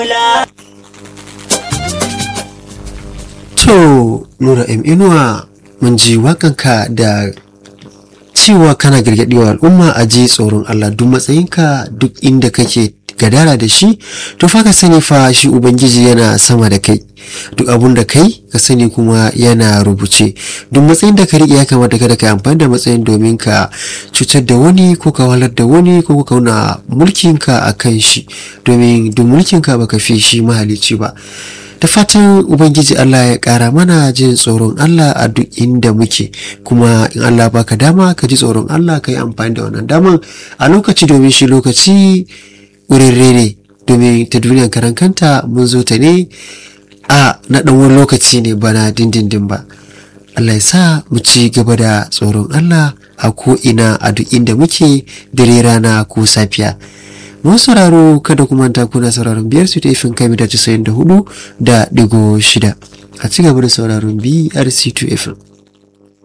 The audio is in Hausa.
To, Nura M. Inuwa, mun ji wakanka da cewa kana gargaɗewa al'umma a ji tsoron Allah duk matsayinka duk inda kake gadara da shi, to fa ka sani fa shi Ubangiji yana sama da kai. Duk abun da kai ka sani kuma yana rubuce. Duk matsayin da ka riƙe ya kamata kada ka yi amfani da matsayin domin ka cutar da wani ko ka walar da wani ko ka kauna mulkinka a kan shi domin duk mulkinka baka fi shi mahalicci ba. da fatan ubangiji Allah ya ƙara mana jin tsoron Allah a duk inda muke kuma in Allah baka dama ka ji tsoron Allah ka yi amfani da wannan daman a lokaci domin shi lokaci wurare ne domin ta duniyar karan kanta mun zo ta ne a na ɗan wani lokaci ne bana dindindin ba Allah ya sa mu ci gaba da tsoron Allah a ko ina a duk inda muke dare rana ko safiya mun sauraro kada kuma ta kuna sauraron biyar su taifin kai mita casa'in da hudu da digo shida a ci gaba da sauraron brc2 fm